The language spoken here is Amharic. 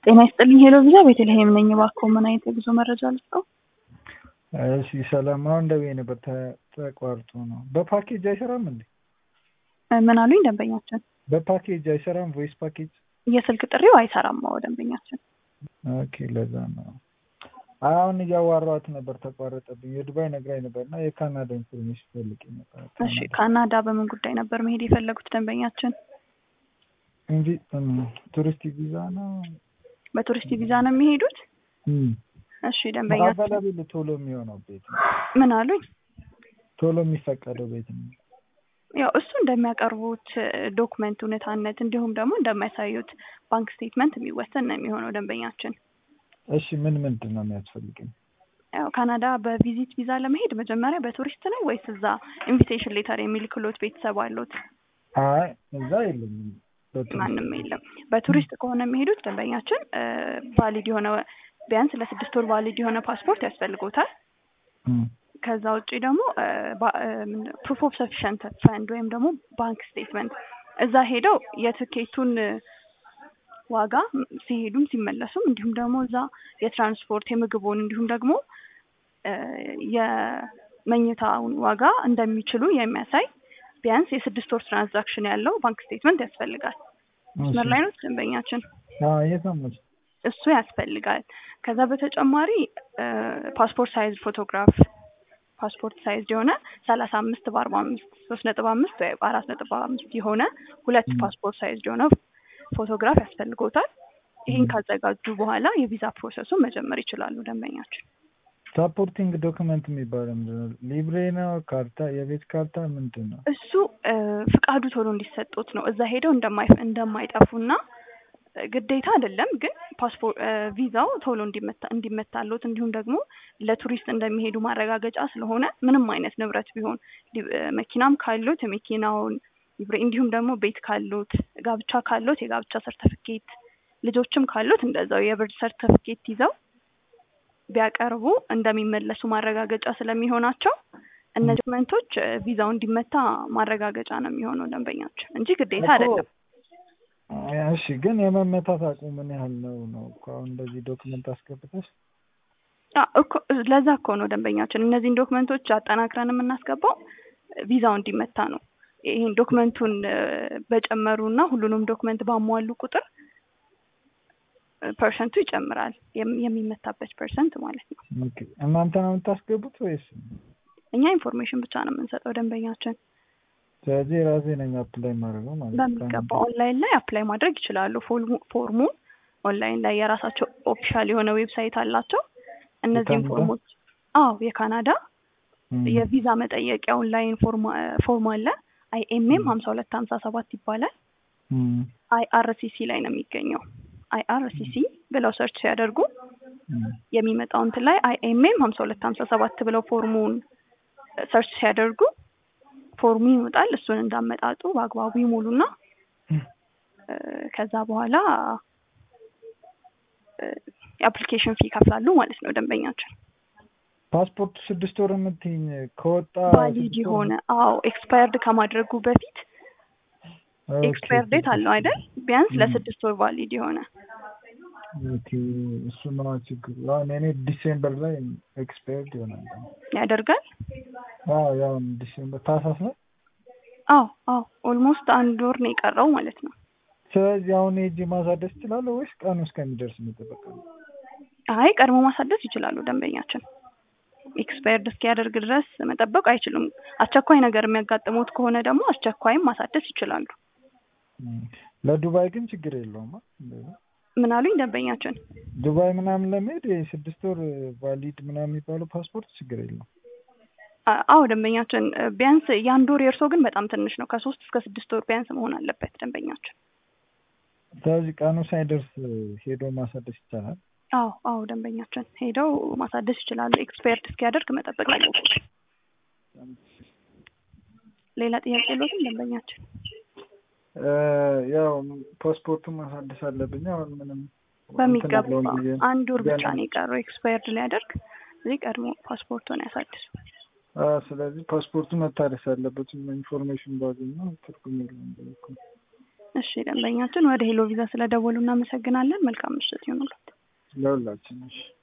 ጤና ይስጥልኝ ሄሎ ቪዛ ቤተልሔም ነኝ። እባክዎ ምን አይነት የጉዞ መረጃ ልስጠው? እሺ ሰላም። አሁን ደውዬ ነበር ተ- ተቋርጦ ነው። በፓኬጅ አይሰራም እንዴ? እ ምን አሉኝ ደንበኛችን? በፓኬጅ አይሰራም? ቮይስ ፓኬጅ? የስልክ ጥሪው አይሰራም። አዎ ደንበኛችን። ኦኬ ለዛ ነው። አሁን እያዋራኋት ነበር ተቋረጠብኝ። የዱባይ ነግራኝ ነበር እና የካናዳ ኢንፎርሜሽን ፈልጌ ነበር። እሺ ካናዳ በምን ጉዳይ ነበር መሄድ የፈለጉት ደንበኛችን? እንጂ እም፣ ቱሪስት ቪዛ ነው። በቱሪስት ቪዛ ነው የሚሄዱት? እም፣ እሺ ደንበኛችን አቬላብል ቶሎ የሚሆነው ቤት ነው። ምን አሉኝ? ቶሎ የሚፈቀደው ቤት ነው። ያው እሱ እንደሚያቀርቡት ዶክመንት እውነታነት እንዲሁም ደግሞ እንደማያሳዩት ባንክ ስቴትመንት የሚወሰን ነው የሚሆነው ደንበኛችን። እሺ ምን ምንድን ነው የሚያስፈልገኝ? ያው ካናዳ በቪዚት ቪዛ ለመሄድ መጀመሪያ በቱሪስት ነው ወይስ እዛ ኢንቪቴሽን ሌተር የሚልክሎት ቤተሰብ አሉት? አይ እዛ የለኝም። በቱሪስት ማንም የለም። በቱሪስት ከሆነ የሚሄዱት ደንበኛችን ቫሊድ የሆነ ቢያንስ ለስድስት ወር ቫሊድ የሆነ ፓስፖርት ያስፈልጎታል። እም፣ ከዛ ውጪ ደግሞ ፕሩፍ ኦፍ ሰፊሸንት ፈንድ ወይም ደግሞ ባንክ ስቴትመንት እዛ ሄደው የትኬቱን ዋጋ ሲሄዱም ሲመለሱም እንዲሁም ደግሞ እዛ የትራንስፖርት የምግቡን እንዲሁም ደግሞ እ የመኝታውን ዋጋ እንደሚችሉ የሚያሳይ ቢያንስ የስድስት ወር ትራንዛክሽን ያለው ባንክ ስቴትመንት ያስፈልጋል። መስመር ላይ ነው ደንበኛችን። አዎ እየሰማሁሽ። እሱ ያስፈልጋል። ከዛ በተጨማሪ ፓስፖርት ሳይዝ ፎቶግራፍ ፓስፖርት ሳይዝ የሆነ ሰላሳ አምስት በአርባ አምስት ሶስት ነጥብ አምስት ወይ አራት ነጥብ አምስት የሆነ ሁለት ም። ፓስፖርት ሳይዝ የሆነ ፎቶግራፍ ያስፈልጎታል። ይህን ካዘጋጁ በኋላ የቪዛ ፕሮሰሱን መጀመር ይችላሉ ደንበኛችን። ሳፖርቲንግ ዶክመንት የሚባለው ምንድን ነው? ሊብሬ ነው? ካርታ፣ የቤት ካርታ ምንድን ነው? እሱ እ ፍቃዱ ቶሎ እንዲሰጡት ነው። እዛ ሄደው እንደማይ እንደማይጠፉና እ ግዴታ አይደለም ግን ፓስፖርት ቪዛው ቶሎ እንዲመታ እንዲመታሉት እንዲሁም ደግሞ ለቱሪስት እንደሚሄዱ ማረጋገጫ ስለሆነ ምንም አይነት ንብረት ቢሆን ሊ- እ መኪናም ካሉት የመኪናውን ሊብሬ እንዲሁም ደግሞ ቤት ካሉት ጋብቻ ካሉት የጋብቻ ሰርተፍኬት ልጆችም ካሉት እንደዛው የብርድ ሰርተፍኬት ይዘው ቢያቀርቡ እንደሚመለሱ ማረጋገጫ ስለሚሆናቸው እነዚህ ዶክመንቶች እ ቪዛው እንዲመታ ማረጋገጫ ነው የሚሆነው ደንበኛችን እንጂ ግዴታ እኮ- አይደለም። እሺ ግን የመመታት አቅሙ ምን ያህል ነው ነው እኮ አሁን እንደዚህ ዶክመንት አስገብተሽ አ እኮ ለዛ እኮ ነው ደንበኛችን እነዚህን ዶክመንቶች አጠናክረን የምናስገባው ቪዛው እንዲመታ ነው። ይህን ዶክመንቱን እ በጨመሩ እና ሁሉንም ዶክመንት ባሟሉ ቁጥር እ ፐርሰንቱ ይጨምራል የም- የሚመታበት ፐርሰንት ማለት ነው። ኦኬ። እናንተ ነው የምታስገቡት ወይስ? እኛ ኢንፎርሜሽን ብቻ ነው የምንሰጠው ደንበኛችን። ስለዚህ ራሴ ነኝ አፕላይ ማድረገው ማለት ነው። በሚገባ ኦንላይን ላይ አፕላይ ማድረግ ይችላሉ። ፎርሙ- ፎርሙን ኦንላይን ላይ የራሳቸው ኦፊሻል የሆነ ዌብሳይት አላቸው። እነዚህም የካናዳ? ፎርሞች አዎ የካናዳ እም፣ የቪዛ መጠየቂያ ኦንላይን ፎርም ፎርም አለ። አይኤምኤም ሀምሳ ሁለት ሀምሳ ሰባት ይባላል። እም፣ አይአርሲሲ ላይ ነው የሚገኘው። አይአርሲሲ ብለው ሰርች ሲያደርጉ እም። የሚመጣው እንትን ላይ አይኤምኤም ሀምሳ ሁለት ሀምሳ ሰባት ብለው ፎርሙን ሰርች ሲያደርጉ ፎርሙ ይመጣል። እሱን እንዳመጣጡ በአግባቡ ይሞሉና እ ከዛ በኋላ የአፕሊኬሽን ፊ ይከፍላሉ ማለት ነው ደንበኛችን። ፓስፖርት ስድስት ወር የምትይኝ ከወጣ ቫሊድ ስድስት ወር የሆነ አዎ ኤክስፓየርድ ከማድረጉ በፊት ኦኬ፣ ኤክስፓየር ዴት አለው አይደል? ቢያንስ ም። ለስድስት ወር ቫሊድ የሆነ ኦኬ፣ እሱ ነው ችግሩ። አሁን እኔ ዲሴምበር ላይ ኤክስፓየርድ ይሆናል። ያደርጋል። አዎ ያው ዲሴምበር ታህሳስ ነው። አዎ አዎ ኦልሞስት አንድ ወር ነው የቀረው ማለት ነው። ስለዚህ አሁን ሄጄ ማሳደስ እችላለሁ ወይስ ቀኑ እስከሚደርስ መጠበቅ ነው? አይ ቀድሞ ማሳደስ ይችላሉ ደንበኛችን። ኤክስፓየርድ እስኪያደርግ ድረስ መጠበቅ አይችሉም። አስቸኳይ ነገር የሚያጋጥሙት ከሆነ ደግሞ አስቸኳይም ማሳደስ ይችላሉ። እም፣ ለዱባይ ግን ችግር የለውም። አ? እንደዛ ምን አሉኝ ደንበኛችን? ዱባይ ምናምን ለመሄድ የስድስት ወር ቫሊድ ምናምን የሚባለው ፓስፖርት ችግር የለውም። አ- አዎ ደንበኛችን እ ቢያንስ የአንድ ወር የእርሶ ግን በጣም ትንሽ ነው። ከሶስት እስከ ስድስት ወር ቢያንስ መሆን አለበት ደንበኛችን። ስለዚህ ቀኑ ሳይደርስ ሄዶ ማሳደስ ይቻላል። አዎ አዎ ደንበኛችን ሄደው ማሳደስ ይችላሉ። ኤክስፓየርድ እስኪያደርግ መጠበቅ አለበት። ሌላ ጥያቄ የለዎትም ደንበኛችን? እ፣ ያው ፓስፖርቱን ማሳደስ አለብኝ። አሁን ምንም በሚገባ እንትን የለውም ብዬ ነው። አንድ ወር ብቻ ገና- ነው የቀረው ኤክስፓየርድ ሊያደርግ። እዚህ ቀድሞ ፓስፖርቱን ያሳድሱ። አ፣ ስለዚህ ፓስፖርቱ መታደስ አለበት። ኢንፎርሜሽን ባገኘው ትርጉም የለውም ብዬ እኮ ነው። እሺ ደንበኛችን ወደ ሄሎ ቪዛ ስለደወሉ እናመሰግናለን። መልካም ምሽት ይሁንልዎት። ለሁላችን እሺ